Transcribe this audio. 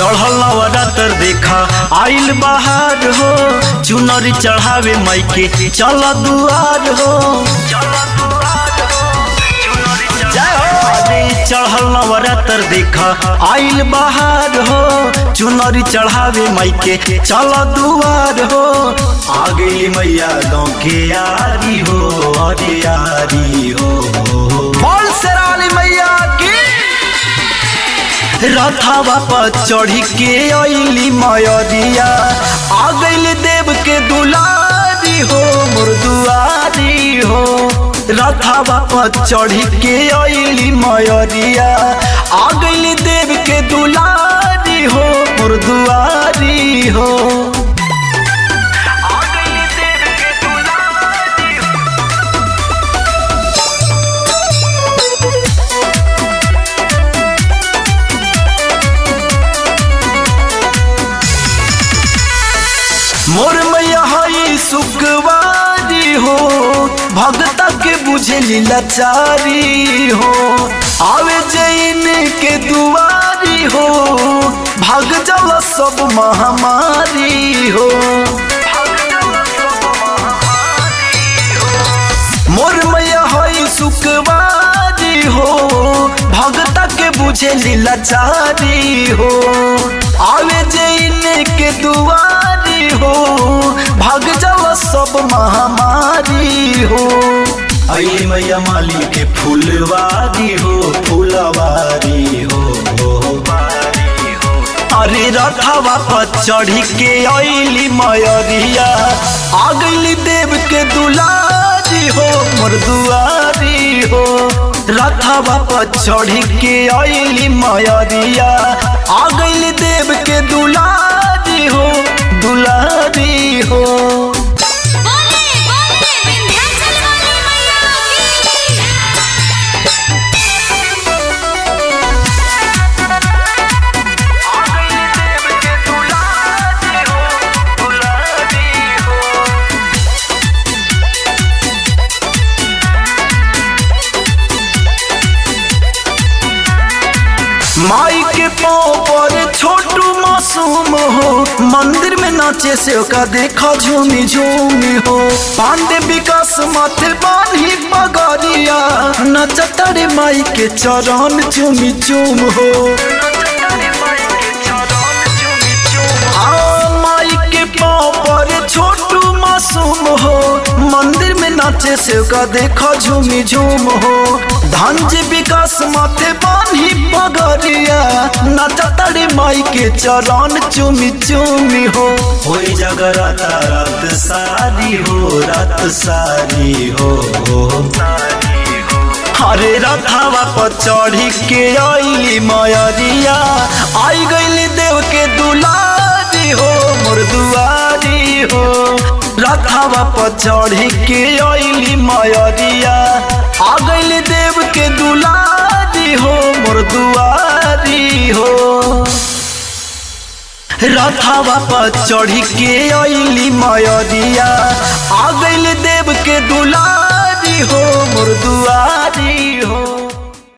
चढ़ल नवरात्र देखा आइल बहार हो चुनरी चढ़ावे माई के चल दुआर हो जय हो। अरे चढ़ल नवरात्र देखा आइल बहार हो चुनरी चढ़ावे माई के चल दुआर हो आ गई मैया गाँव के यारी हो अरे यारी हो बोल शेराली मैया की रथावा पर चढ़ी के अली मयरिया आ गइल देव के दुलारी हो मोर दुआरी हो रथावा पर चढ़ी के अली मयरिया आ गइल देव के दुलारी हो मोर दुआरी हो आ गइल देव के दुलारी हो मोर मैया हई सुखवारी हो भगता के बुझे लाचारी हो आवे जैन के दुआरी हो भाग जाला सब महामारी हो मोर मैया हई सुखवारी हो भगता के बुझे लाचारी हो आवे जैन के दुआरी हो भाग जाओ सब महामारी हो आई मैया माली के फूलवारी हो फूलवारी हो अरे रथावा पर चढ़ी के अली मयरिया आ गइली देव के दुलारी हो मोर दुआरी हो रथावा पर चढ़ी के अली मयरिया आ गइली देव के दुलारी हो दुलारी हो बोले बोले विंध्याचल वाली मैया की माई के पाँव पर छोटू मासूम हो मंदिर में नाचे से का देखा झूमी झूमी हो पांडे विकास माथे बानी पगरिया नचतरे माई के चरण चूमी चूम हो आ, माई के पाँव पर छोटू मासूम हो मंदिर में नाचे से का देखा झूमी झूम हो धनज विकास माथे बानी पगरिया नचतरे माई के चरण चूमी चूमी हो होई जगराता रात सारी हो रात सारी हो हरे रथावा पर चढ़ी के अली मयरिया आई गइली देव के दुलारी हो मोर दुआरी हो रथावा पर चढ़ी के अली मयरिया आ गइली देव के दुलारी हो मोर दुआरी हो रथावा पर चढ़ी के अली मयरिया आ गइल देव के दुलारी हो मोर दुआ